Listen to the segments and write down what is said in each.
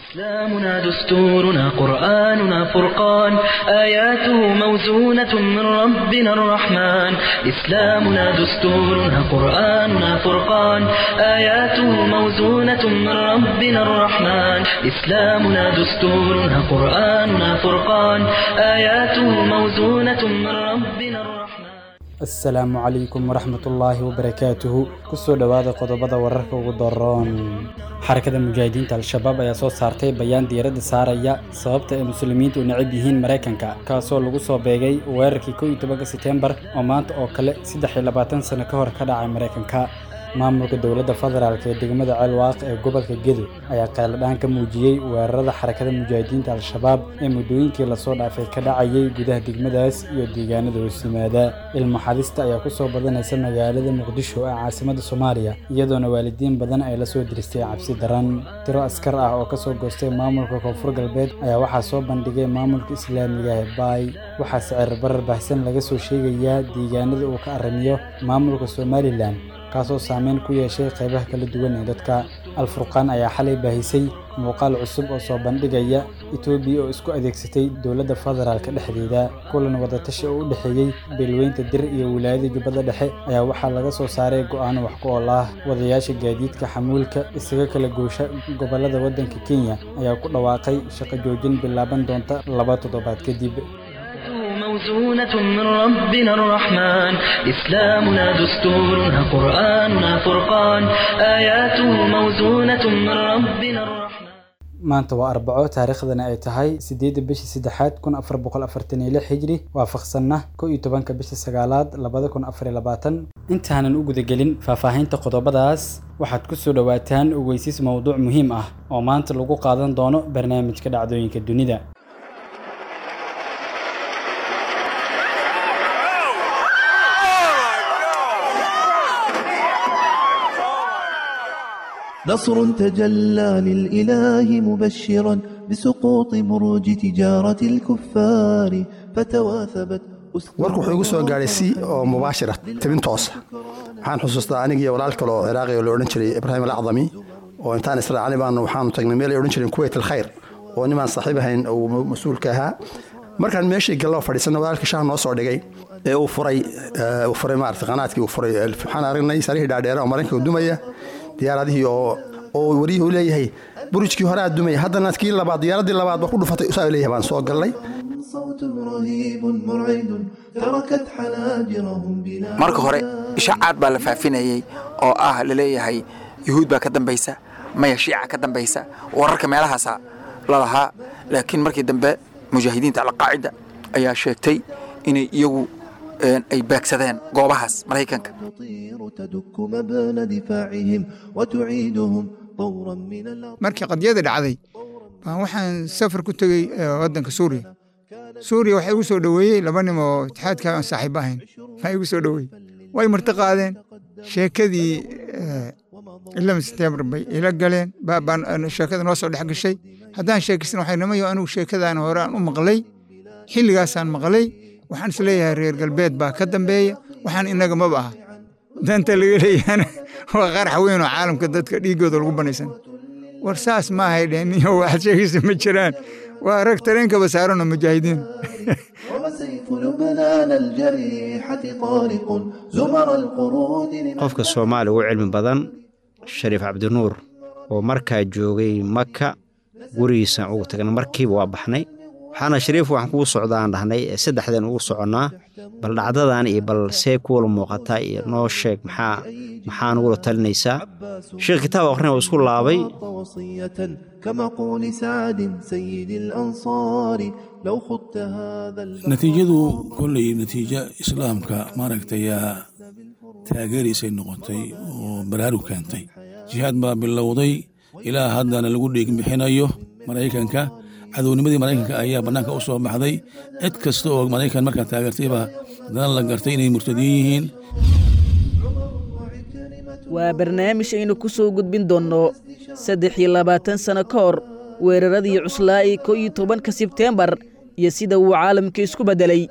إسلامنا دستورنا قرآننا فرقان آياته موزونة من ربنا الرحمن إسلامنا دستورنا قرآننا فرقان آياته موزونة من ربنا الرحمن إسلامنا دستورنا قرآننا فرقان آياته موزونة من ربنا الرحمن asalaamu calaykum waraxmatullaahi wabarakaatuhu kusoo dhowaada qodobada wararka ugu daroon xarakada mujaahidiinta al-shabaab ayaa soo saartay bayaan diiradda saaraya sababta ay muslimiintu u necab yihiin maraykanka kaasoo lagu soo beegay weerarkii kow iyo tobanka seteembar oo maanta oo kale saddex iyo labaatan sano ka hor ka dhacay maraykanka maamulka dowladda federaalk ee degmada ceelwaaq ee gobolka gedo ayaa qayladhaan ka muujiyey weerarada xarakada mujaahidiinta al-shabaab ee muddooyinkii lasoo dhaafay ka dhacayay gudaha degmadaas iyo deegaanada hoos yimaada ilmaxadista ayaa kusoo badanaysa magaalada muqdisho ee caasimadda soomaaliya iyadoona waalidiin badan ay lasoo diristay cabsi daran tiro askar ah oo kasoo goostay maamulka koonfur galbeed ayaa waxaa soo bandhigay maamulka islaamiga ee baay waxaa sicir barar baahsan laga soo sheegayaa deegaanada uu ka arrimiyo maamulka somalilan kaasoo saameyn ku yeeshay qaybaha kala duwan ee dadka al-furqaan ayaa xalay baahisay muuqaal cusub oo soo bandhigaya etoobiya oo isku adeegsatay dowladda federaalka dhexdeeda kulan wadatashi oo u dhexeeyey beelweynta dir iyo wilaayada jubbada dhexe ayaa waxaa laga soo saaray go'aano wax ku ool ah wadayaasha gaadiidka xamuulka isaga kala goosha gobollada waddanka kenya ayaa ku dhawaaqay shaqo joojin bilaaban doonta laba toddobaad kadib موزونة من ربنا الرحمن إسلامنا دستورنا قرآننا فرقان آياته موزونة من ربنا الرحمن maanta waa arbaco taariikhdana ay tahay sideedda bishii saddexaad kun afar boqol afartan iyo lix hijri waafaqsanna kow iyo tobanka bishii sagaalaad labada kun afar iyo labaatan intaanan u gudagelin faahfaahinta qodobadaas waxaad ku soo dhowaataan ogeysiis mowduuc muhiim ah oo maanta lagu qaadan doono barnaamijka dhacdooyinka dunida نصر تجلى للإله مبشرا بسقوط بروج تجارة الكفار فتواثبت warku wuxuu igu soo gaadhay si oo mubaashira tabin toosa waxaan xusuustaa aniga iyo walaal kale oo ciraaqi oo la odhan jiray ibraahim alacdami oo intaan israacni baanu waxaanu tagnay meel ay odhan jireen kuwait alkhayr oo nimaan saaxiib ahayn uu mas-uulka ahaa markaan meeshii galloo fadhiisana walaalkii shaah noo soo dhigay ee uu furay uu furay maarata qanaadkii uu furay waxaan aragnay sarihii dhaadheera oo maraykanka dumaya diyaaradihii oo oo wariyuhu leeyahay burujkii hore aad dumaya haddana kii labaad diyaaradii labaad ba ku dhufatay usaa leeyahay baan soo gallay صوت رهيب مرعد تركت حناجرهم بلا marka hore ishaacaad baa la faafinayey oo ah laleeyahay yuhuud baa ka dambaysa maya shiica ka dambaysa wararka meelahaasa lalahaa laakiin markii dambe mujaahidiinta alqaacida ayaa sheegtay inay iyagu ay baagsadeen goobahaas maraykanka تطير تدك مبنى دفاعهم وتعيدهم طورا من الأرض markii qadyada dhacday baan waxaan safar ku tegey waddanka suuriya suuriya waxaa igu soo dhoweeyey laba nin oo itixaadka aan saaxiib ahayn baa igu soo dhoweeyey way marti qaadeen sheekadii ilama seteembar bay ila galeen baan sheekada noo soo dhex gashay haddaan sheekaysan waxay namayo anigu sheekadaan hore aan u maqlay xilligaasaan maqlay waxaan is leeyahay reer galbeed baa ka dambeeya waxaan inaga maba aha danta laga leeyahana waa qarax weyn oo caalamka dadka dhiiggooda lagu banaysan war saas ma ahay dheen iyo waxaad sheegaysa ma jiraan waa rag tareenkaba saaranoo mujaahidiin وسيف لبنان الجريحة طارق زمر القرود qofka soomaaliya ugu cilmi badan shariif cabdinuur oo markaa joogay maka gurigiisaan ugu tagnay markiiba waa baxnay waxaana shariif waxaan kugu socdaan dhahnay saddexdeen ugu soconnaa bal dhacdadan iyo bal see kuwala muuqataa iyo noo sheeg maxaa maxaa nugula talinaysaa sheekh kitaab aqrina oo isku laabay وصية كمقول سعد سيد الأنصار لو خضت هذا البحر natiijadu kolley natiijo islaamka maaragtay yaa taageeraysay noqotay oo baraarug keentay jihaad baa bilowday ilaa haddana lagu dheegin bixinayo maraykanka cadownimadii maraykanka ayaa bannaanka u soo baxday cid kasta oo maraykan markaa taageertayba haddana la gartay inay murtadiin yihiin waa barnaamij aynu ku soo gudbin doonno saddex iyo labaatan sanno ka hor weeraradii cuslaa ee kow iyo tobanka sebteembar iyo sida uu caalamka isku beddelay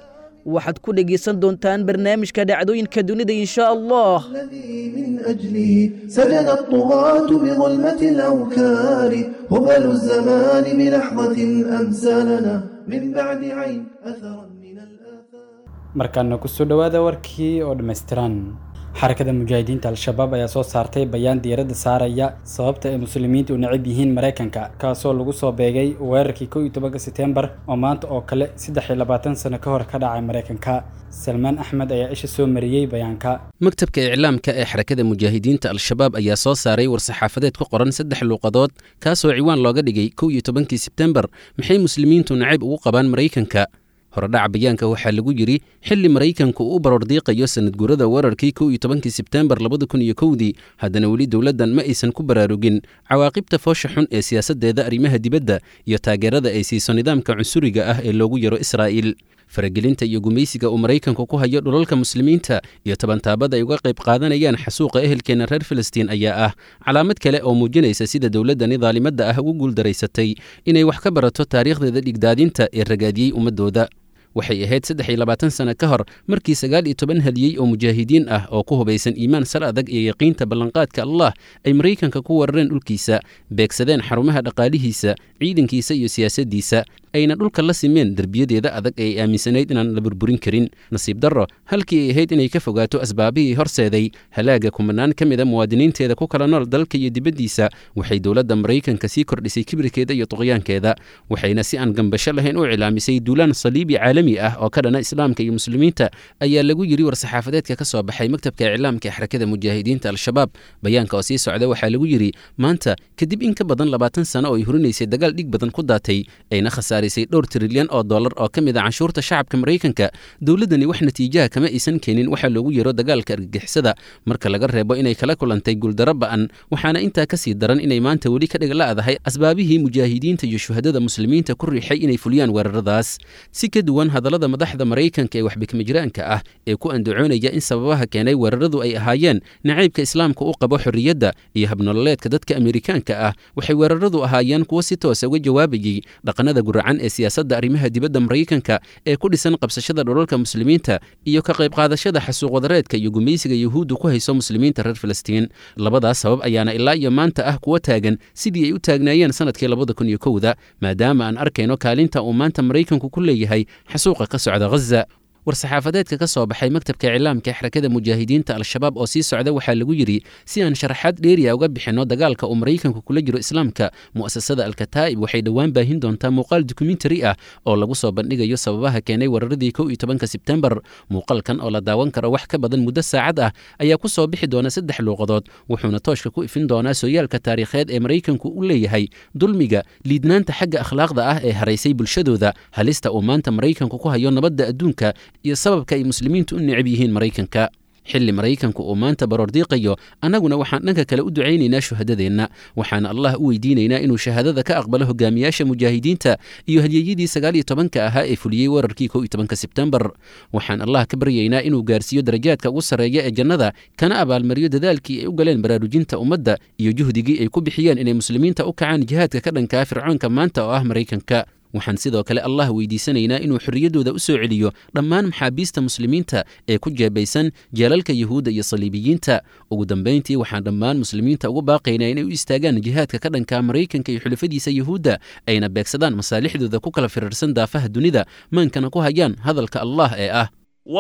waxaad ku dhegaysan doontaan barnaamijka dhacdooyinka dunida insha allah من أجله سجن الطغاة بظلمة الأوكار هبل الزمان بلحظة أمسالنا من بعد عين أثرا من الآثار markaana kusoo dhowaada warkii oo dhammaystiran xarakada mujaahidiinta al-shabaab ayaa soo saartay bayaan diiradda saaraya sababta ay muslimiintu u necab yihiin maraykanka kaasoo lagu soo beegay weerarkii kow iyo tobanka seteembar oo maanta oo kale saddex iyo labaatan sano ka hor ka dhacay maraykanka salmaan axmed ayaa isha soo mariyey bayaanka maktabka iclaamka ee xarakada mujaahidiinta al-shabaab ayaa soo saaray war-saxaafadeed ku qoran saddex luuqadood kaasoo ciwaan looga dhigay kow iyo tobankii sebtembar maxay muslimiintu nacayb ugu qabaan maraykanka horedhaca bayaanka waxaa lagu yidhi xilli maraykanku uu u baroordiiqayo sanadguurada weerarkii kow iyo tobankii sebtembar labada kun iyo kowdii haddana weli dowladdan ma aysan ku baraarugin cawaaqibta foosha xun ee siyaasaddeeda arrimaha dibadda iyo taageerada ay siiso nidaamka cunsuriga ah ee loogu yaro israa'iil faragelinta iyo gumaysiga uu maraykanku ku hayo dhulalka muslimiinta iyo tabantaabada ay uga qayb qaadanayaan xasuuqa ehelkeenna reer filistiin ayaa ah calaamad kale oo muujinaysa sida dowladdani daalimadda ah ugu guuldaraysatay inay wax ka barato taariikhdeeda dhigdaadinta ee ragaadiyey ummaddooda waxay ahayd saddex iyo labaatan sano ka hor markii sagaal iyo toban hadiyey oo mujaahidiin ah oo ku hubaysan iimaan sal adag iyo yaqiinta ballanqaadka allah ay maraykanka ku weerareen dhulkiisa beegsadeen xarumaha dhaqaalihiisa ciidankiisa iyo siyaasaddiisa ayna dhulka la simeen derbiyadeeda adag ee ay aaminsanayd inaan la burburin karin nasiib darro halkii ay ahayd inay ka fogaato asbaabihii horseeday halaaga kumanaan ka mid a muwaadiniinteeda ku kala nool dalka iyo dibaddiisa waxay dowladda maraykanka sii kordhisay kibirkeeda iyo tuqyaankeeda waxayna si aan gambasho lahayn u cilaamisay duulaan saliibi caalami ah oo ka dhana islaamka iyo muslimiinta ayaa lagu yidhi war-saxaafadeedka ka soo baxay maktabka iclaamka ee xarakada mujaahidiinta al-shabaab bayaanka oo sii socda waxaa lagu yidhi maanta kadib in ka badan labaatan sano oo ay hurinaysay dagaal dhig badan ku daatay ayna khasaarisay dhowr trilyan oo dollar oo ka mid a canshuurta shacabka maraykanka dowladdani wax natiijaha kama aysan keenin waxaa loogu yeero dagaalka argagixisada marka laga reebo inay kala kulantay guuldaro ba'an waxaana intaa ka sii daran inay maanta weli ka dhigla'dahay asbaabihii mujaahidiinta iyo shuhadada muslimiinta ku riixay inay fuliyaan weeraradaas si ka duwan hadallada madaxda maraykanka ee waxbikmajiraanka ah ee ku andacoonaya in sababaha keenay weeraradu ay ahaayeen nacaybka islaamka u qabo xorriyadda iyo habnololeedka dadka amerikaanka ah waxay weeraradu ahaayeen kuwo si toosa uga jawaabayey dhaqanada guracan ee siyaasadda arrimaha dibadda maraykanka ee ku dhisan qabsashada dhulalka muslimiinta iyo ka qayb qaadashada xasuuq wadareedka iyo gumaysiga yuhuuddu ku hayso muslimiinta reer filistiin labadaas sabab ayaana ilaa iyo maanta ah kuwa taagan sidii ay u taagnaayeen sanadkii labada kun iyo kowda maadaama aan arkayno kaalinta uu maanta maraykanku ku leeyahay xasuuqa ka socda ghaza war-saxaafadeedka ka soo baxay maktabka iclaamka ee xarakada mujaahidiinta al-shabaab oo sii socda waxaa lagu yidhi si aan sharaxaad dheeriya uga bixinno dagaalka uu maraykanku kula jiro islaamka mu'asasada alkataa'ib waxay dhowaan baahin doontaa muuqaal dokumentari ah oo lagu soo bandhigayo sababaha keenay weeraradii kow iyo tobanka sebtembar muuqaalkan oo la daawan karo wax ka badan muddo saacad ah ayaa ku soo bixi doona saddex luuqadood wuxuuna tooshka ku ifin doonaa sooyaalka taariikheed ee maraykanku u leeyahay dulmiga liidnaanta xagga akhlaaqda ah ee haraysay bulshadooda halista uu maanta maraykanku ku hayo nabadda adduunka iyo sababka ay muslimiintu u necab yihiin maraykanka xilli maraykanku uu maanta baroordiiqayo annaguna waxaan dhanka kale u ducaynaynaa shuhadadeenna waxaana allah u weydiinaynaa inuu shahaadada ka aqbalo hogaamiyaasha mujaahidiinta iyo hadyeyadii sagaal iyo tobanka ahaa ee fuliyey weerarkii kow iyo tobanka sebtembar waxaan allah ka baryaynaa inuu gaarsiiyo darajaadka ugu sarreeya ee jannada kana abaalmariyo dadaalkii ay u galeen baraarujinta ummadda iyo juhdigii ay ku bixiyeen inay muslimiinta u kacaan jihaadka ka dhankaa fircoonka maanta oo ah maraykanka waxaan sidoo kale allah weydiisanaynaa inuu xorriyaddooda u soo celiyo dhammaan maxaabiista muslimiinta ee ku jeebaysan jeelalka yuhuudda iyo saliibiyiinta ugu dambayntii waxaan dhammaan muslimiinta ugu baaqaynaa inay u istaagaan jihaadka ka dhanka maraykanka iyo xulafadiisa yuhuudda ayna beegsadaan masaalixdooda ku kala firirsan daafaha dunida maankana ku hayaan hadalka allah ee ah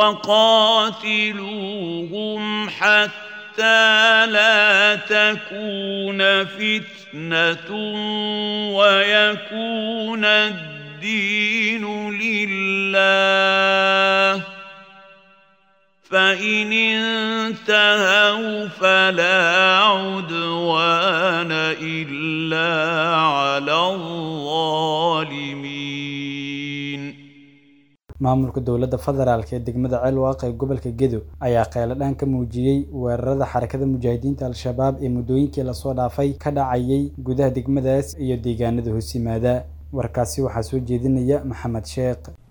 وقاتلوهم حتى لا تكون فتنة ويكون الدين لله فإن انتهوا فلا عدوان إلا على الظالمين maamulka dowladda federaalk ee degmada ceelwaaq ee gobolka gedo ayaa kheyladhaan ka muujiyey weerarada xarakada mujaahidiinta al-shabaab ee muddooyinkii lasoo dhaafay ka dhacayay gudaha degmadaas iyo deegaanada hoos yimaada warkaasi waxaa soo jeedinaya maxamed sheekh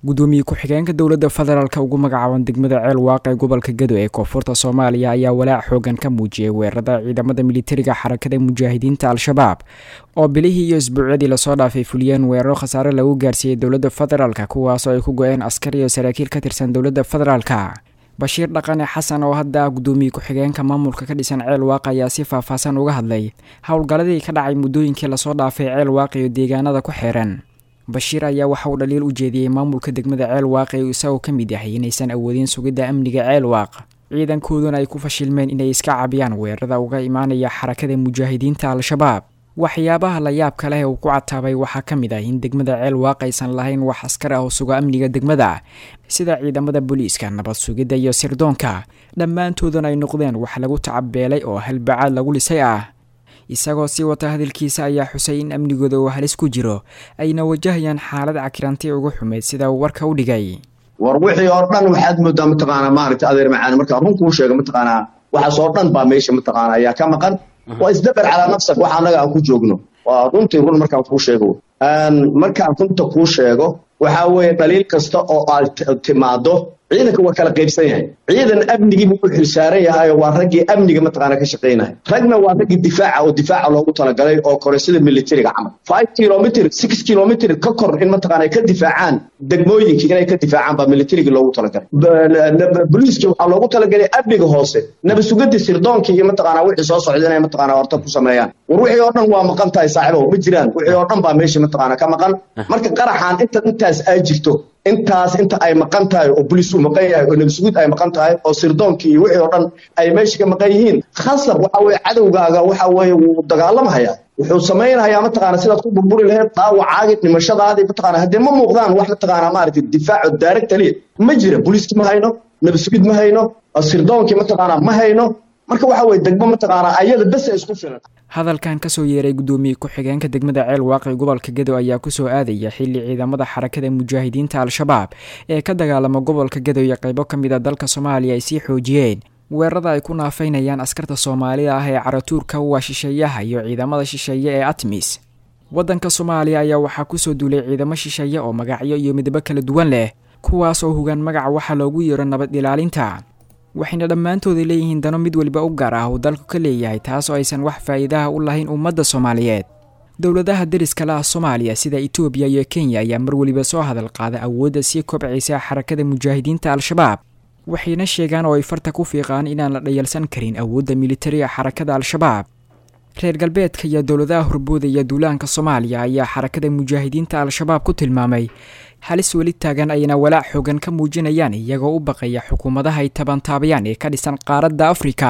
gudoomiye ku-xigeenka dowladda federaalk ugu magacaaban degmada ceel waaq ee gobolka gado ee koonfurta soomaaliya ayaa walaac xoogan ka muujiyay weerarada ciidamada militariga xarakada mujaahidiinta al-shabaab oo bilihii iyo isbuucyadii lasoo dhaafay fuliyeen weeraro khasaare lagu gaarsiiyey dowladda federaalk kuwaasoo ay ku go-een askar iyo saraakiil ka tirsan dowladda federaalk bashiir dhaqane xasan oo hadda gudoomiye ku-xigeenka maamulka ka dhisan ceel waaq ayaa si faahfaahsan uga hadlay howlgalladii ka dhacay muddooyinkii lasoo dhaafay ceel waaq iyo deegaanada ku xeeran bashiir ayaa waxa uu dhaliil u jeediyey maamulka degmada ceel waaq ee isagoo ka mid yahay inaysan awoodin sugidda amniga ceel waaq ciidankooduna ay ku fashilmeen inay iska cabiyaan weerarada uga imaanaya xarakada mujaahidiinta al-shabaab waxyaabaha la yaabka leh uu ku cataabay waxaa ka mid ah in degmada ceel waaq aysan lahayn wax askar ah oo suga amniga degmada sida ciidamada booliiska nabad sugidda iyo sirdoonka dhammaantooduna ay noqdeen wax lagu tacabeelay oo halbacaad lagu dhisay ah isagoo sii wata hadalkiisa ayaa xusay in amnigooda uu halis ku jiro ayna wajahayaan xaalad cakiranti ugu xumeyd sida uu warka u dhigay war wixii oo dhan waxaad moodaa mataqaanaa maaragta adeer macaani markaa run kuu sheega mataqaanaa waxaas oo dhan baa meesha mataqaanaa ayaa ka maqan waa isdabar calaa nafsak waxa annaga aan ku joogno waa runtii run markaan kuu sheego markaan runta kuu sheego waxaa weeye dhaliil kasta oo aad timaado ciidanka waa kala qaybsan yahay ciidan amnigii buu u xilsaaran yahay waa raggii amniga mataqaana ka shaqaynaya ragna waa raggii difaaca oo difaaca loogu talagalay oo kore sida militariga camal five kilomitr six kilomitr ka kor in mataqaana ka difaacaan degmooyinkii inay ka difaacaan baa militariga loogu talagalay boliiska waxaa loogu talagalay amniga hoose nabadsugadii sirdoonkii iyo mataqaana wixii soo socda inay mataqaana horta ku sameeyaan war wixii oo dhan waa maqan tahay saaxiibow ma jiraan wixii oo dhan baa meesha mataqaana ka maqan marka qaraxaan inta intaas ay jirto intaas inta ay maqan tahay oo boliis uu maqan yahay oo nabasugud ay maqan tahay oo sirdoonkii iyo wixii oo dhan ay meesha ka maqan yihiin khasab waxa weeye cadowgaaga waxa weeye wuu dagaalamhayaa wuxuu samaynayaa mataqaana sidaad ku burburi lahayd dhaawacaagii dhimashadaadii mataqaana haddee ma muuqdaan wax mataqaana maaragtay difaaco daaragtaliya ma jira boliiski ma hayno nabasugid ma hayno sirdoonkii mataqaana ma hayno marka waxa weye degmo mataqaana ayada bes isku filan hadalkan kasoo yeeray gudoomiye ku-xigeenka degmada ceel waaqi gobolka gedo ayaa kusoo aadaya xili ciidamada xarakada mujaahidiinta al-shabaab ee ka dagaalama gobolka gedo iyo qaybo ka mid a dalka soomaaliya ay sii xoojiyeen weerarada ay ku naafaynayaan askarta soomaalida ah ee caratuurka waa shisheeyaha iyo ciidamada shisheeye ee atmis waddanka soomaaliya ayaa waxaa kusoo duulay ciidamo shisheeye oo magacyo iyo midabo kala duwan leh kuwaas oo hogaan magaca waxaa loogu yeero nabad ilaalinta waxayna dhammaantooda leeyihiin dano mid weliba u gaar ah uu dalku ka leeyahay taas oo aysan wax faa'iidaha u lahayn ummadda soomaaliyeed dowladaha deriska la ah soomaaliya sida etoobiya iyo kenya ayaa mar weliba soo hadal qaada awoodda sii kobcaysa xarakada mujaahidiinta al-shabaab waxayna sheegaan oo ay farta ku fiiqaan inaan la dhayalsan karin awoodda militariga xarakada al-shabaab reer galbeedka iyo dowladaha horboodaya duulaanka soomaaliya ayaa xarakada mujaahidiinta al-shabaab ku tilmaamay halis weli taagan ayna walaac xoogan ka muujinayaan iyagoo u baqaya xukuumadaha ay tabantaabayaan ee ka dhisan qaaradda afrika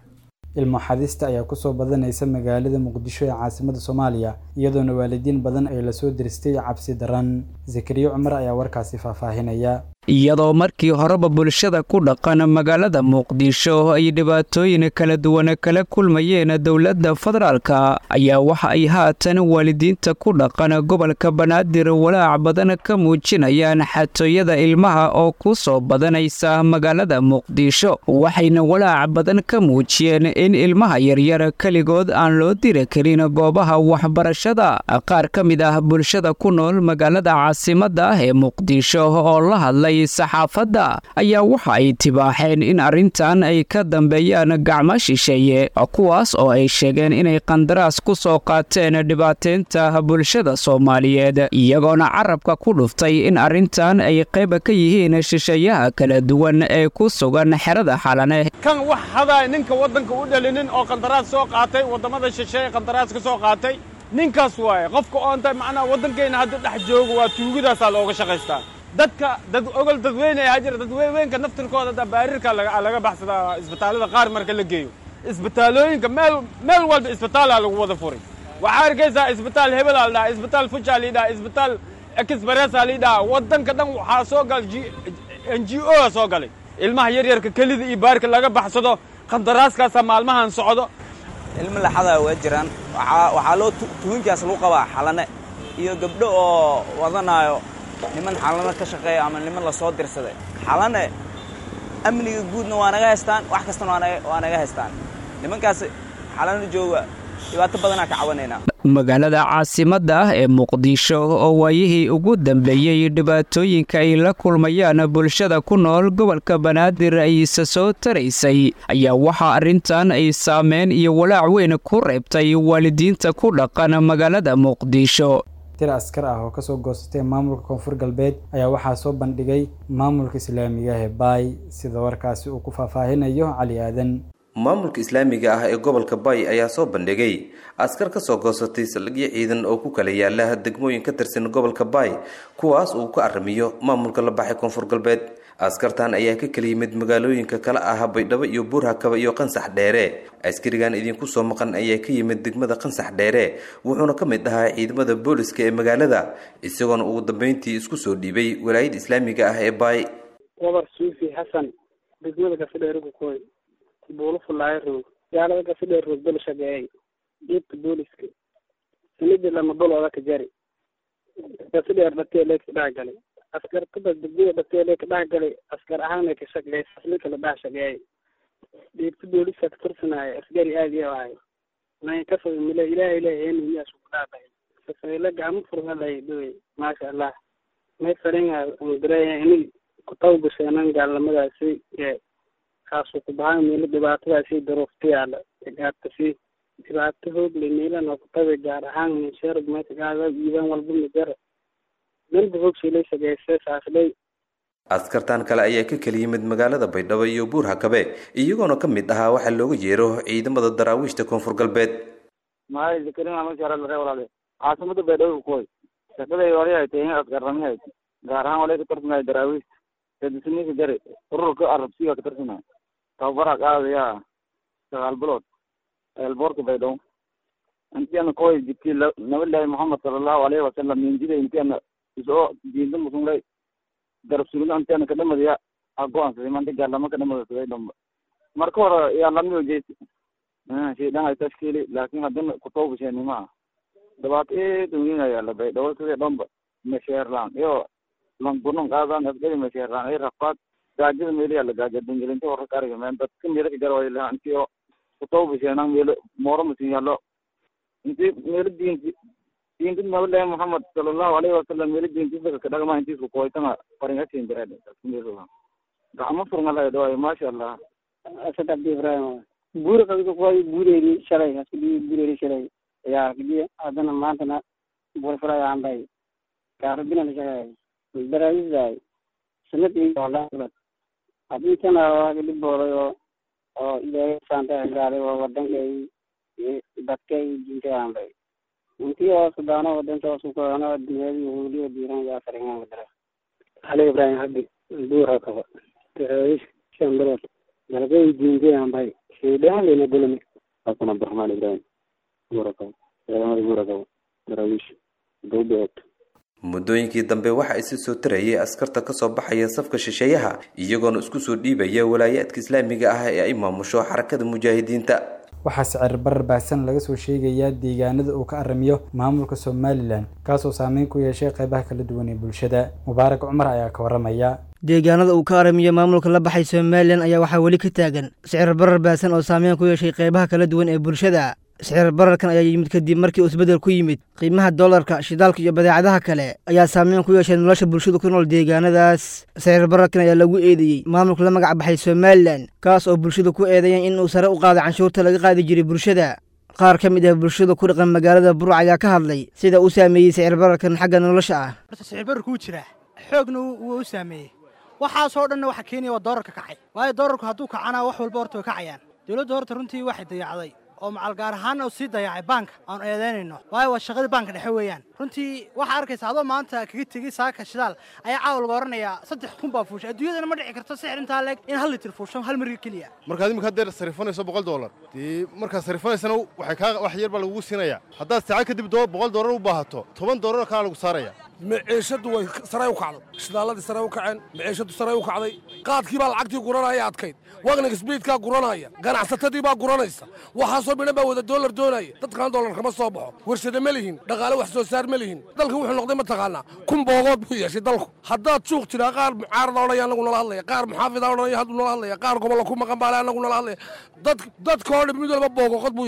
ilmo xadista ayaa kusoo badanaysa magaalada muqdisho ee caasimada soomaaliya iyadoona waalidiin badan ay lasoo diristay cabsi daran zakariya cumar ayaa warkaasi faahfaahinaya iyadoo markii horeba bulshada ku dhaqan magaalada muqdisho ay dhibaatooyin kala duwan kala kulmayeen dowladda federaalka ayaa waxa ay haatan waalidiinta ku dhaqan gobolka banaadir walaac badan ka muujinayaan xatooyada ilmaha oo ku soo badanaysa magaalada muqdisho waxayna walaac badan ka muujiyeen in ilmaha yaryar keligood aan loo diri karin goobaha waxbarashada qaar ka mid ah bulshada ku nool magaalada caasimada ah ee muqdisho oo la hadlay saxaafadda ayaa waxa ay tibaaxeen in arrintan ay ka dambeeyaan gacmo shisheeye kuwaas oo ay sheegeen inay qandaraas ku soo qaateen dhibaateynta bulshada soomaaliyeed iyagoona carabka ku dhuftay in arrintan ay qayb ka yihiin shisheeyaha kala duwan ee ku sugan xerada xalane kan wax hadaa ninka waddanka u dhalinin oo qandaraas soo qaatay waddamada shisheeye qandaraas ka soo qaatay ninkaas waaye qofka oonta macnaha waddankeenna hadda dhex joogo waa tuugidaasaa looga shaqaystaa dadka dad ogol dadweyne ayaa jira dadweynka naftirkooda da baarirka laga baxsadaa isbitaallada qaar marka la geeyo isbitaalooyinka meel meel walba isbitaalaa lagu wada furay waxaa arkaysaa isbitaal hebelaa lidhaha isbitaal fujaa lidhaha isbitaal exbaresaa lidhaha waddanka dhan waxaa soo galay n g o a soo galay ilmaha yaryarka kelida iyo baarka laga baxsado qandaraaskaasaa maalmahan socdo ilmo laxadaa waa jiraan waxaa loo tuhinkaas lagu qabaa xalane iyo gabdho oo wadanaayo niman xalano ka shaqeeya ama niman la soo dirsaday xalane amniga guudna waa naga haystaan wax kastana waa naga haystaan nimankaas xalano jooga dhibaato badanaa ka cawanaynaa magaalada caasimadda ah ee muqdisho oo waayihii ugu dambeeyey dhibaatooyinka ay la kulmayaan bulshada ku nool gobolka banaadir ay isa soo taraysay ayaa waxaa arrintan ay saameyn iyo walaac weyn ku reebtay waalidiinta ku dhaqan magaalada muqdisho tir askar ah oo kasoo goosatay maamulka koonfur galbeed ayaa waxaa soo bandhigay maamulka islaamiga ah ee baay sida warkaasi uu ku faahfaahinayo cali aadan maamulka islaamiga ah ee gobolka bay ayaa soo bandhigay askar ka soo goosatay saldhigyo ciidan oo ku kala yaala degmooyin ka tirsan gobolka bay kuwaas uu ka aramiyo maamulka la baxay koonfur galbeed askartan ayaa ka kala yimid magaalooyinka kale ah baydhabo iyo buurhakaba iyo qansax dheere askarigan idinku soo maqan ayaa ka yimid degmada qansax dheere wuxuuna ka mid ahaa ciidamada booliska ee magaalada isagoona ugu dambeyntii isku soo dhiibay walaayada islaamiga ah ee baay wabar suufi xasan degmada gafidheerigu koy buulo fulaayo roog gaalada gafidheer roog bel shageeyay dhiibka booliska sanidii lama bolooda ka jari gafidheer dhateelee ka dhex galay askartada degmada dhateelee ka dhex galay askar ahaana ka shaqeeyay faslinka la dhex shageeyay dhiibka booliska ka tirsanaayo askari aad iyo ahay nayn ka foga mile ilaahay ilaahay eniyaas ku dhaadhay safayla gacmo furgalay dhowey maasha allah may faringa umdareeya ini kutawbasheenan gaalnimadaasi ee kaasuu ku bahan meelo dhibaatadaasi daruufta yaala gaartasi dhibaato hoogle meelana kutabe gaar ahaan minsheer matagaada iiban walba mijara melba hoogshilay shageyse saaslay askartan kale ayaa ka kala yimid magaalada baydhabo iyo buur hakabe iyagoona ka mid ahaa waxaa looga yeero ciidamada daraawiishta koonfur galbeed maay zakarin ama jara lare walaale caasimada baydhabo koy shaqaday wali ay tahay askarrami hay gaar ahaan walay ka tarsanay daraawiishta kadisniika jare ururka arabsiga ka tarsanay tababara qaadaya sagaal bilood eelboorka baydhabo intiana koy jibti nabilahi muhamed salallahu alayhi wasalam minjida intiana isoo diinta musunlay garab sugida intiana kadhamadaya agoansaday manta gaalama kadhamadasaday dhamba marka hore yaa lamiyo jeesi shaydan ay tashkiili laakin haddana kutawbasheenima dhibaato eedan weyn ayaa la baydhabo sidii dhamba masheerlaan iyo langunon qaadan asgari masheerlaan ay rafaad gaajada meeliyaa la gaaja dangelinta warka kariga meen dadka meelo ka jara lahaa intii oo kutawbasheenan meelo mooro masin yaallo inti meelo diinti diinta nabilahi muhamed salallahu alayhi wasalam meelo diintisaka kadhagma intiisku koytanga faringasin jireed gacmo furngalay dhawaay maasha allah asad abdi ibrahim buura kabiga koy buureeri shalay askadi buureeri shalay yaa kadi adana maantana buura fulay aanbay gaarabina la shaqeey daraisay sanadii walaad hadii tan waaga dhibooday oo oo ilaahay saanta gaaray oo wadankay dadkay diintay aanbay intii oo sudaano wadanka oo sukaano dunyada yahuudiya diiran yaa faringan wadara ali ibrahim habdi buura kaba daraawish shan bilood dalagay diintay aanbay shaydaan lena gulmi hasan abdiraxmaan ibrahim buura kaba ciidamada buura kaba daraawish dowbeed muddooyinkii dambe waxaa isi soo tarayay askarta ka soo baxaya safka shisheeyaha iyagoona isku soo dhiibaya walaayaadka islaamiga ah ee ay maamusho xarakada mujaahidiinta waxaa sicir barar baahsan laga soo sheegayaa deegaanada uu ka aramiyo maamulka somalilan kaasoo saameyn ku yeeshay qaybaha kala duwan ee bulshada mubaarak cumar ayaa ka waramaya deegaanada uu ka aramiyo maamulka la baxay somalilan ayaa waxaa weli ka taagan sicir barar baahsan oo saameyn ku yeeshay qaybaha kala duwan ee bulshada sicir bararkan ayaa yimid kadib markii uu isbeddel ku yimid qiimaha dollarka shidaalka iyo badeecadaha kale ayaa saameyn ku yeeshay nolosha bulshada ku nool deegaanadaas sicir bararkan ayaa lagu eedeeyey maamulka la magac baxay somalilan kaas oo bulshada ku eedeeyeen in uu sare u qaado canshuurta laga qaadi jiray bulshada qaar ka mid ah bulshada ku dhaqan magaalada buruc ayaa ka hadlay sida uu saameeyey sicir bararkan xagga nolosha ah horta sicir bararku wuu jiraa xoogna wuu u saameeyey waxaasoo dhanna waxa keenaya waa doolarka kacay waayo doolarku hadduu kacana wax walba horta way kacayaan dowladda horta runtii waxay dayacday oo macal gaar ahaan uu sii dayacay baanka aan eedaynayno waayo waa shaqadii baanka dhexe weeyaan runtii waxaa arkaysa adoo maanta kaga tegey saaka shidaal ayaa caawa laga oranayaa saddex kun baa fuushay adduunyadana ma dhici karto sixir intaa leeg in hal litir fuusho hal marga keliya markaad imika haddeer sarifanayso boqol doolar dee markaad sarifanaysana waxay kaa wax yar baa lagugu siinayaa haddaad saacad kadib doo boqol doolar u baahato toban doolar kaa lagu saaraya maciishadu way saray u kacday shidaalladii saray u kaceen maciishadu saray u kacday qaadkii baa lacagtii guranaya adkayd wagnig sbiidkaa guranaya ganacsatadii baa guranaysa waxaasoo midhan baa wada doolar doonaya dadkan doolar kama soo baxo warshada ma lihin dhaqaale wax soo saar ma lihin dalka wuxuu noqday mataqaanaa kun boogood buu yeeshay dalku haddaad suuq tiraa qaar mucaarada odhaya anagu nala hadlaya qaar muxaafida odhanaya hadduu nala hadlaya qaar gobolla ku maqan baale anagu nala hadlaya dad dadka oo dhan mid walba boogoqod buu yeeshay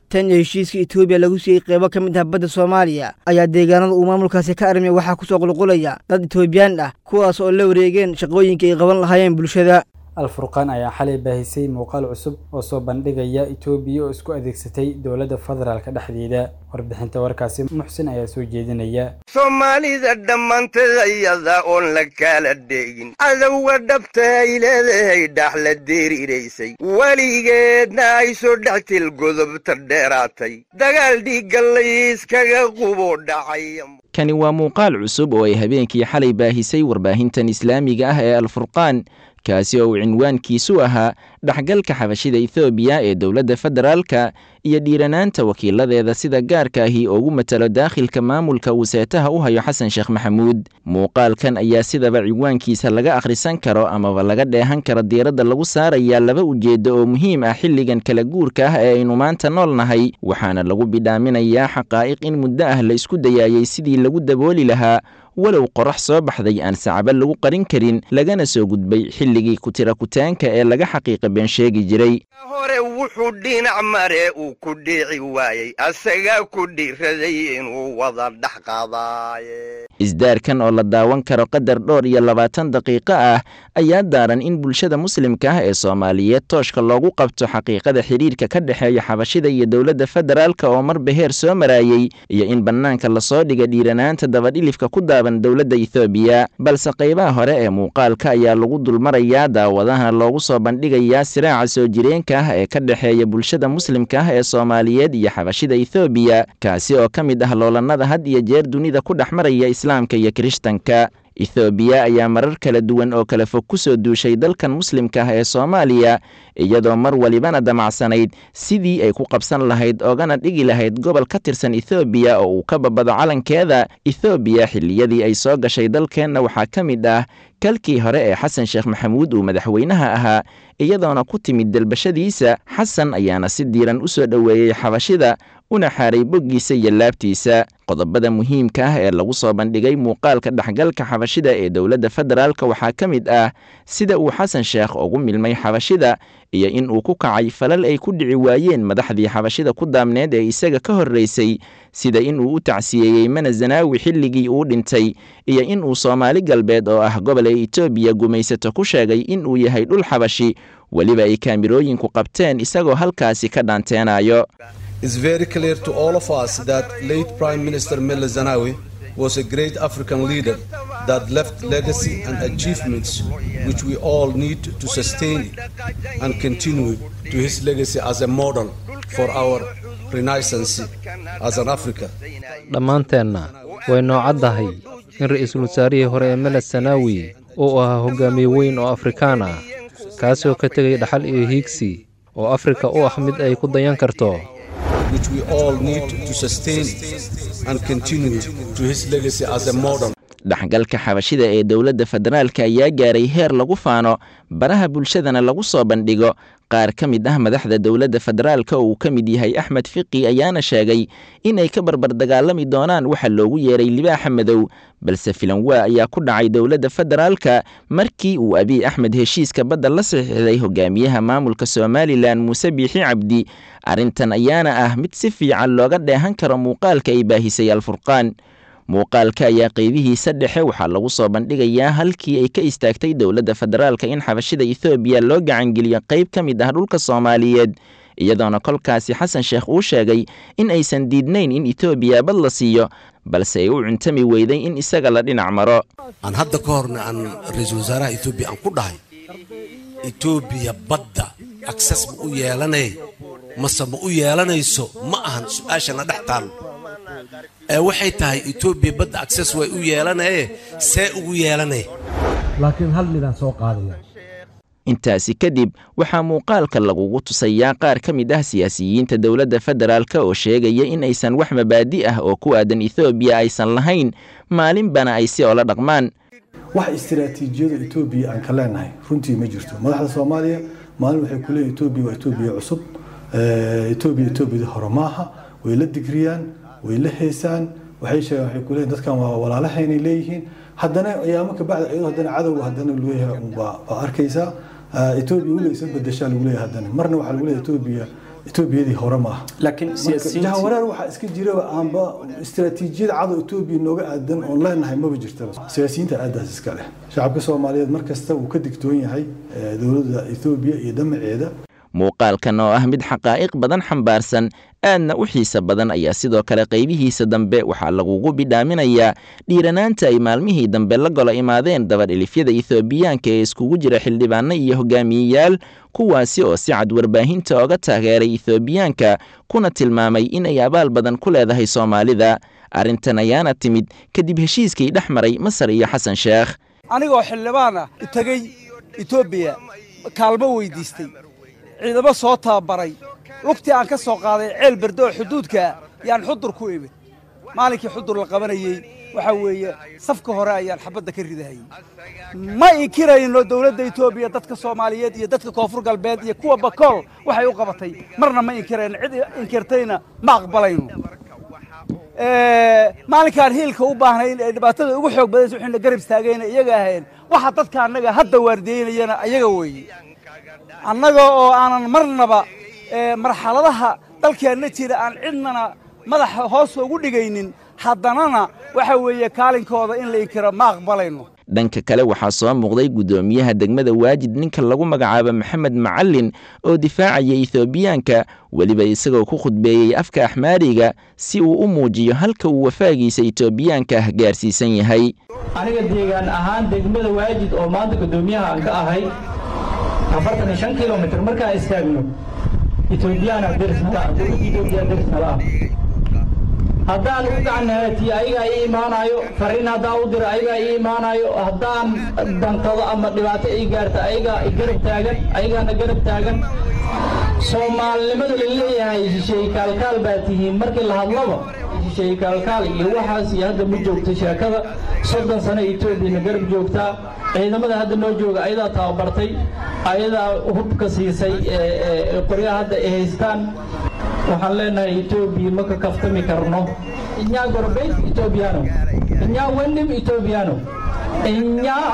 tan iyo heshiiska etoobiya lagu siiyey qeybo ka mid ah badda soomaaliya ayaa deegaanada uu maamulkaasi ka armay waxaa ku soo qulqulaya dad etoobiyaan ah kuwaas oo la wareegeen shaqooyinka ay qaban lahaayeen bulshada alfurqaan ayaa xalay baahisay muuqaal cusub oo soo bandhigaya etoobiya oo isku adeegsatay dowladda federaalka dhexdeeda warbixinta warkaasi muxsin ayaa soo jeedinaya soomaalida dhammaanteed ayada oon la kala dhegin cadowga dhabta ay leedahay dhax la deeriraysay weligeedna ay soo dhextil godobta dheeraatay dagaal dhiigga layskaga qubo dhacay kani waa muuqaal cusub oo ay habeenkii xalay baahisay warbaahintan islaamiga ah ee alfurqaan kaasi oo uu cinwaankiisu ahaa dhexgalka xabashida ethoobiya ee dowladda federaalka iyo dhiiranaanta wakiiladeeda sida gaarka ahi ugu matalo daakhilka maamulka uu seetaha u hayo xasan sheekh maxamuud muuqaalkan ayaa sidaba cinwaankiisa laga akhrisan karo amaba laga dheehan karo diiradda lagu saarayaa laba ujeeddo oo muhiim ah xilligan kala guurka ah ee aynu maanta nool nahay waxaana lagu bidhaaminayaa xaqaa'iq in muddo ah la isku dayaayay sidii lagu dabooli lahaa walow qorax soo baxday aan sacabo lagu qarin karin lagana soo gudbay xilligii kutira kutaanka ee laga xaqiiqa been sheegi jiray hore wuxuu dhinac mare uu ku dhiici waayey asagaa ku dhiiraday inuu wada dhex qaadaaye isdaarkan oo la daawan karo qadar dhowr iyo labaatan daqiiqo ah ayaa daaran in bulshada muslimka ah ee soomaaliyeed tooshka loogu qabto xaqiiqada xidhiirka ka dhexeeya xabashida iyo dowladda federaalka oo marba heer soo maraayey iyo in bannaanka lasoo dhiga dhiiranaanta dabadhilifka ku daaban dowladda ethoobiya balse qaybaha hore ee muuqaalka ayaa lagu dulmarayaa daawadahana loogu soo bandhigayaa siraaca soo jireenka ah ee ka dhexeeya bulshada muslimka ah ee soomaaliyeed iyo xabashida ethoobiya kaasi oo ka mid ah loolanada had iyo jeer dunida ku dhex maraya islaamka iyo kirishtanka ethoobiya ayaa marar kala duwan oo kala fog ku soo duushay dalkan muslimka ah ee soomaaliya iyadoo mar walibana damacsanayd sidii ay ku qabsan lahayd oogana dhigi lahayd gobol ka tirsan ethoobiya oo uu ka babado calankeeda ethoobiya xilliyadii ay soo gashay dalkeenna waxaa ka mid ah kalkii hore ee xasan sheekh maxamuud uu madaxweynaha ahaa iyadoona ku timid dalbashadiisa xasan ayaana si diiran u soo dhoweeyey xabashida una xaaray boggiisa iyo laabtiisa qodobada muhiimka ah ee lagu soo bandhigay muuqaalka dhexgalka xabashida ee dowladda federaalka waxaa ka mid ah sida uu xasan sheekh ugu milmay xabashida iyo in uu ku kacay falal ay ku dhici waayeen madaxdii xabashida ku daamneed ee isaga ka horraysay sida in uu u tacsiyeeyey mana zanaawi xilligii uu dhintay iyo in uu soomaali galbeed oo ah gobol ay etoobiya gumaysato ku sheegay in uu yahay dhul xabashi weliba ay kaamirooyinku qabteen isagoo halkaasi ka dhaanteenayo It's very clear to all of us that late Prime Minister Mele Zenawi was a great African leader that left legacy and achievements which we all need to sustain and continue to his legacy as a model for our renaissance as an Africa. dhammaanteenna way noocaddahay in ra'iisul wasaarihii hore ee meled sanaawi uu ahaa hogaamiye weyn oo afrikaan ah kaasoo ka tegay dhaxal iyo hiigsi oo afrika u ah mid ay ku dayan karto which we all need to sustain and continue to his legacy as a model. dhexgalka xabashida ee dowladda federaalka ayaa gaaray heer lagu faano baraha bulshadana lagu soo bandhigo qaar ka mid ah madaxda dowladda federaalka oo uu ka mid yahay axmed fiqi ayaana sheegay inay ka barbar dagaalami doonaan waxa loogu yeeray libaaxa madow balse filanwaa ayaa ku dhacay dowladda federaalka markii uu abiy axmed heshiiska badda la saxiixday hogaamiyaha maamulka somalilan muuse biixi cabdi arrintan ayaana ah mid si fiican looga dheehan karo muuqaalka ay baahisay alfurqaan muuqaalka ayaa qeybihiisa dhexe waxaa lagu soo bandhigayaa halkii ay ka istaagtay dowladda federaalka in xabashida ethoobiya loo gacangeliyo qayb ka mid ah dhulka soomaaliyeed iyadoona kolkaasi xasan sheekh uu sheegay in aysan diidnayn in etoobiya bad la siiyo balse ay u cuntami weyday in isaga la dhinac maro aan hadda ka horna aan ra-iisul wasaaraha etoobiya aan ku dhahay etoobiya badda akses ma u yeelanay mase ma u yeelanayso ma ahan su-aashana dhex taal ee waxay tahay etoobiya badda akses way u yeelanaye see ugu yeelanay laakiin hal midaan soo qaadaya intaasi kadib waxaa muuqaalka lagugu tusayaa qaar ka mid ah siyaasiyiinta dowladda federaalka oo sheegaya in aysan wax mabaadi ah oo ku aadan ethoobiya aysan lahayn maalinbana ay si oola dhaqmaan wax istiraatiijiyada etoobiya aan ka leenahay runtii ma jirto madaxda soomaaliya maalin waxay ku leeyihin etoobiya waa etoobiya cusub etoobiya etoobiyada hore maaha way la digriyaan way la heesaan waxay sheegaan waxay ku leeyihin dadkan waa walaalahaynay leeyihiin haddana ayaamo ka bacda iyadoo haddana cadowga haddana leeyahay baa arkaysaa etoobiya weliga isa bedeshaa lagu leeyahay haddana marna waxaa lagu leeyahay etoobiya etoobiyadii hore ma aha laakiin jahawareer waxaa iska jiraba aanba istaraatiijiyad cadow etoobiya nooga aadan oon leenahay maba jirtaba siyaasiyiinta aadaas iska leh shacabka soomaaliyeed mar kasta wuu ka digtoon yahay dowladda etoobiya iyo damaceeda muuqaalkan oo ah mid xaqaa'iq badan xambaarsan aadna u xiise badan ayaa sidoo kale qaybihiisa dambe waxaa lagugu bidhaaminayaa dhiiranaanta ay maalmihii dambe la golo imaadeen dabadhilifyada ethoobiyaanka ee iskugu jira xildhibaano iyo hogaamiyeyaal kuwaasi oo si cad warbaahinta oga taageeray ethoobiyaanka kuna tilmaamay in ay abaal badan ku leedahay soomaalida arrintan ayaana timid kadib heshiiskii dhex maray masar iyo xasan sheekh anigoo xildhibaan ah tegey etoobiya kaalmo weydiistay ciidamo soo tababaray lugtii aan ka soo qaaday ceel berde oo xuduudka yaan xudur ku imid maalinkii xudur la qabanayey waxaa weeye safka hore ayaan xabadda ka ridahayey ma inkirayno dowladda etoobiya dadka soomaaliyeed iyo dadka koonfur galbeed iyo kuwa bakool waxay u qabatay marna ma inkirayno cid inkirtayna ma aqbalayno maalinkaan hiilka u baahnayn ee dhibaatada ugu xoog badaysa waxayna garab istaagayna iyaga ahayn waxa dadka annaga hadda waardiyeynayana ayaga weeye annaga oo aanan marnaba marxaladaha dalkeenna jira aan cidnana madaxa hoos ugu dhigaynin haddanana waxa weeye kaalinkooda in la inkiro ma aqbalayno dhanka kale waxaa soo muuqday guddoomiyaha degmada waajid ninka lagu magacaabo maxamed macalin oo difaacaya ethoobiyaanka weliba isagoo ku khudbeeyey afka axmaariga si uu u muujiyo halka uu wafaagiisa etoobiyaanka ah gaarsiisan yahay aniga deegaan ahaan degmada waajid oo maanta guddoomiyaha aan ka ahay afartan iyo shan kilomitr markaan istaagno etoobiyaana dersnala dowladda etoobiya dersnala ah haddaan u gacanhaatiyo ayagaa ii imaanayo fariin haddaan u diro ayagaa ii imaanayo haddaan dankado ama dhibaato ii gaarta ayagaa garab taagan ayagaana garab taagan soomaalinimada la leeyahay shisheey kaalkaal baa tihiin markii la hadlaba shisheey kaalkaal iyo waxaas iyo hadda ma joogto sheekada soddon sano etoobiyana garab joogtaa ciidamada hadda noo jooga ayadaa tababartay ayadaa hubka siisay qoryaha hadda ay haystaan waxaan leenahay etoobiya ma ka kaftami karno inyaa gorbeyd etoobiyaano inyaa wendim etoobiyaano inyaa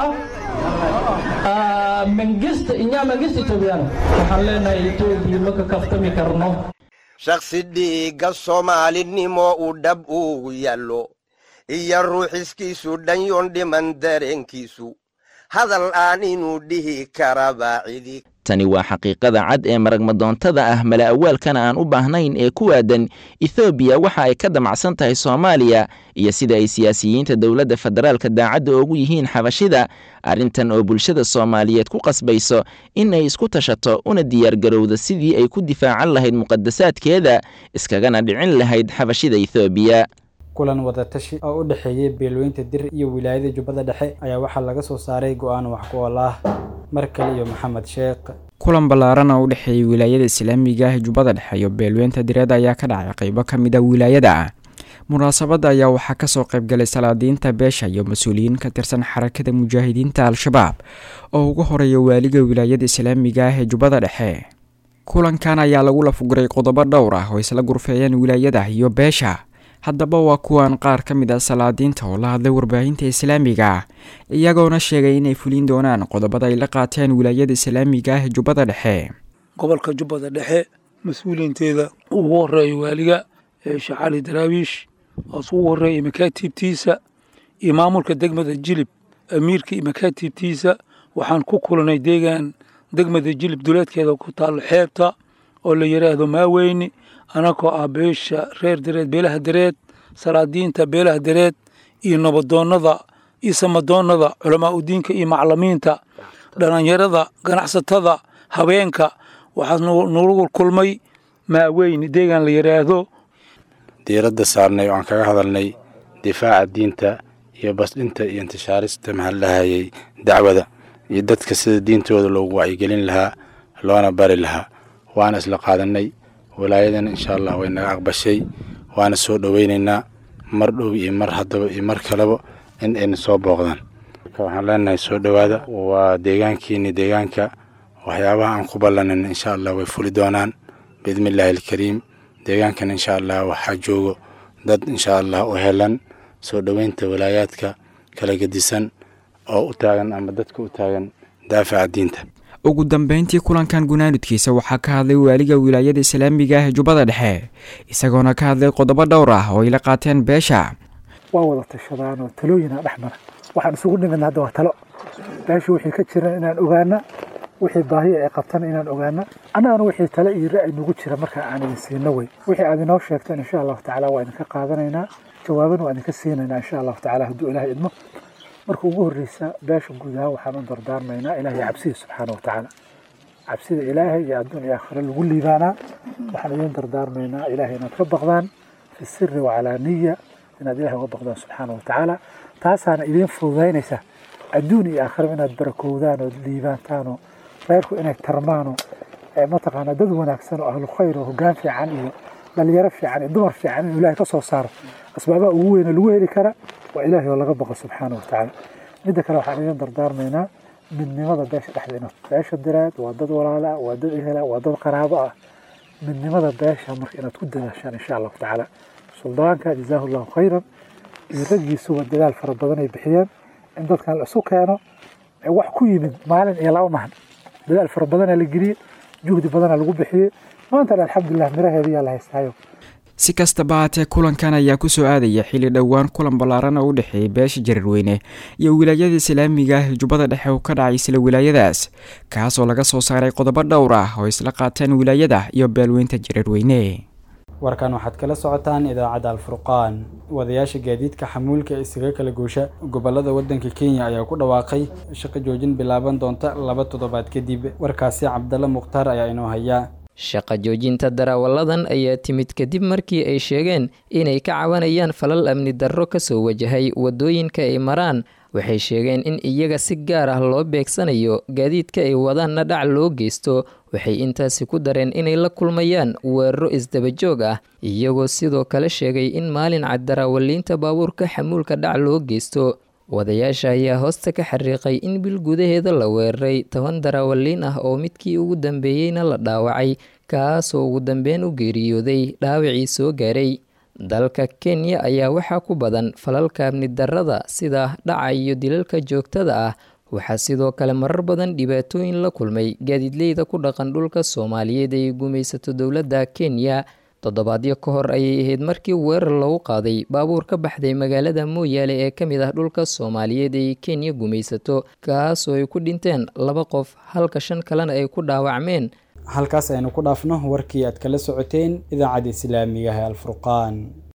mangist inyaa mangist etoobiyaano waxaan leenahay etoobiya ma ka kaftami karno shakhsi dhiigga soomaalinimo uu dhab ugu yaallo iyo ruuxiskiisu dhanyoon dhiman dareenkiisu hadal aan inuu dhihi karaba cidi tani waa xaqiiqada cad ee maragmadoontada ah mala awaalkana aan u baahnayn ee ku aadan ethoobiya waxa ay ka damacsan tahay soomaaliya iyo sida ay siyaasiyiinta dowladda federaalka daacadda ugu yihiin xabashida arrintan oo bulshada soomaaliyeed ku qasbayso in ay isku tashato una diyaargarowda sidii ay ku difaacan lahayd muqadasaadkeeda iskagana dhicin lahayd xabashida ethoobiya kulan wadatashi oo u dhexeeyey beelweynta dir iyo wilaayada jubbada dhexe ayaa waxaa laga soo saaray go-aan wax ku ool ah mar kale iyo maxamed sheekh kulan ballaaran oo u dhexeeyey wilaayada islaamiga ah jubbada dhexe iyo beelweynta direed ayaa ka dhacay qaybo ka mid a wilaayada munaasabadda ayaa waxaa kasoo qaybgalay salaadiinta beesha iyo mas-uuliyiin ka tirsan xarakada mujaahidiinta al-shabaab oo ugu horeeya waaliga wilaayada islaamiga ah ee jubbada dhexe kulankan ayaa lagu lafuguray qodobo dhowr ah oo isla gurfeeyeen wilaayada iyo beesha haddaba waa kuwan qaar ka mid ah salaadiinta oo la hadlay warbaahinta islaamiga ah iyagoona sheegay inay fulin doonaan qodobada ay la qaateen wilaayada islaamiga ah ee jubbada dhexe gobolka jubbada dhexe mas-uuliyiinteeda ugu horeeya waaliga sheekh cali daraawiish oos ugu horeeya makaatiibtiisa iyo maamulka degmada jilib amiirka iyo makaatiibtiisa waxaan ku kulanay deegaan degmada jilib duleedkeeda ku taalo xeebta oo la yidhaahdo maaweyni anagoo ah beesha reer dareed beelaha dareed salaadiinta beelaha dareed iyo nabadoonnada iyo samadoonnada culamaa udiinka iyo maclimiinta dhallinyarada ganacsatada habeenka waxaa nagu kulmay maaweyni deegaan la yidhaahdo diiradda saarnay oo aan kaga hadalnay difaaca diinta iyo basdhinta iyo intishaarista mahallahayay dacwada iyo dadka sida diintooda loogu wacyigelin lahaa loona bari lahaa waana isla qaadanay walaayadan insha allah way naga aqbashay waana soo dhoweynaynaa mar dhow iyo mar haddaba iyo mar kaleba in ayna soo booqdaan waxaan leenahay soo dhowaada waa deegaankiini deegaanka waxyaabaha aan ku ballanin insha allah way fuli doonaan biidni illaahi alkariim deegaankan insha allah waxaa joogo dad insha allah u helan soo dhoweynta walaayaadka kala gedisan oo u taagan ama dadka u taagan daafaca diinta ugu dambeyntii kulankan gunaanudkiisa waxaa ka hadlay waaliga wilaayada islaamiga ah ee jubbada dhexe isagoona ka hadlay qodobo dhowr ah oo ay la qaateen beesha waa wada tashadaan oo talooyina dhex mara waxaan isugu nimidna hadda waa talo beesha wixii ka jiran inaan ogaana wixii baahiya ay qabtana inaan ogaana annagana wixii tale iyo ra'yi nagu jira markaa aan idin siino wey wixii aad inoo sheegteen insha allahu tacaala waa idinka qaadanaynaa jawaabana waa idinka siinaynaa insha allahu tacaala hadduu ilaahay idmo marka ugu horreysa beesha guud ahaan waxaan u dardaarmaynaa ilaahay cabsida subxaana wa tacaala cabsida ilaahay iyo adduun iyo aakhiro lagu liibaanaa waxaan idin dardaarmaynaa ilaahay inaad ka baqdaan fi siri wacalaaniya inaad ilahay uga baqdaan subxaana wa tacaala taasaana idiin fududaynaysa adduun iyo aakhiro inaad barakowdaan ood liibaantaan oo reerku inay tarmaano mataqaanaa dad wanaagsan oo ahlu khayr oo hoggaan fiican iyo dhalinyaro fiican iyo dumar fiican inuu ilaahay ka soo saaro asbaabaha ugu weyne lagu heli kara waa ilaahay oo laga baqo subxaana wa tacaala midda kale waxaan idin dardaarmaynaa midnimada beesha dhexdeena beesha direed waa dad walaala ah waa dad ehela waa dad qaraabo ah midnimada beesha marka inaad ku dadaashaan insha allahu tacaala suldaanka jazaahu llahu khayran iyo raggiisuba dadaal fara badan ay bixiyeen in dadkan la isu keeno wax ku yimid maalin iyo laba mahan dadaal fara badanaa la geliyey juhdi badanaa lagu bixiyey maantana alxamdulilah miraheediyaa la haystaayo si kastaba haatee kulankan ayaa kusoo aadaya xilli dhowaan kulan ballaaran oo u dhexeeyay beesha jarirweyne iyo wilaayada islaamiga ah jubbada dhexe oo ka dhacay isla wilaayadaas kaasoo laga soo saaray qodobo dhowr ah oo isla qaateen wilaayada iyo beelweynta jarirweyne warkan waxaad kala socotaan idaacadda alfurqaan wadayaasha gaadiidka xamuulka isaga kala goosha gobolada waddanka kenya ayaa ku dhawaaqay shaqo joojin bilaaban doonta laba toddobaad kadib warkaasi cabdalla mukhtaar ayaa inoo haya shaqa joojinta daraawalladan ayaa timid kadib markii ay sheegeen inay ka cabanayaan falal amni darro kasoo wajahay waddooyinka ay maraan waxay sheegeen in iyaga si gaar ah loo beegsanayo gaadiidka ay wadaanna dhac loo geysto waxay intaasi ku dareen inay la kulmayaan weeraro isdabajoog ah iyagoo sidoo kale sheegay in maalin cad daraawaliinta baabuurka xamuulka dhac loo geysto wadayaasha ayaa hoosta ka xariiqay in bil gudaheeda la weeraray toban daraawaliin ah oo midkii ugu dambeeyeyna la dhaawacay kaasoo ugu dambeyn u geeriyooday dhaawacii soo gaaray dalka kenya ayaa waxaa ku badan falalka amni darrada sida dhaca iyo dilalka joogtada ah waxaa sidoo kale marar badan dhibaatooyin la kulmay gaadiidleyda ku dhaqan dhulka soomaaliyeed ay gumaysato dowladda kenya toddobaadyo ka hor ayay ahayd markii weerar lagu qaaday baabuur ka baxday magaalada mooyaale ee ka mid ah dhulka soomaaliyeed ay kenya gumaysato kaasoo ay ku dhinteen laba qof halka shan kalena ay ku dhaawacmeen halkaas aynu ku dhaafno warkii aad kala socoteen idaacadda islaamiga ah ee alfurqaan